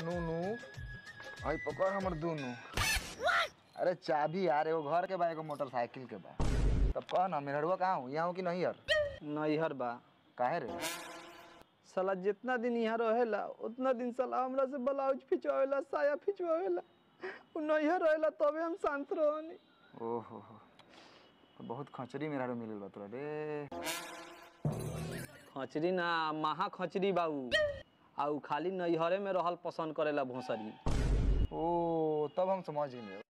नूनू आई पकड़ हमर दूनू अरे चाबी यार एगो घर के बा एगो मोटरसाइकिल के बा तब कह ना मेहरुआ कहाँ हूँ यहाँ हूँ कि नहीं यार नैहर बा काहे रे साला जितना दिन यहाँ रहेला उतना दिन साला हमरा से ब्लाउज खिंचवावेला साया खिंचवावेला उ नैहर रहेला तबे हम शांत रहनी ओहो हो तो बहुत खचरी मेहरारू मिलल बा तोरा रे खचरी ना महा खचरी बाऊ आ उ खाली नैहरे में रहल पसंद करेला भोसरी ओ तब हम समझ गए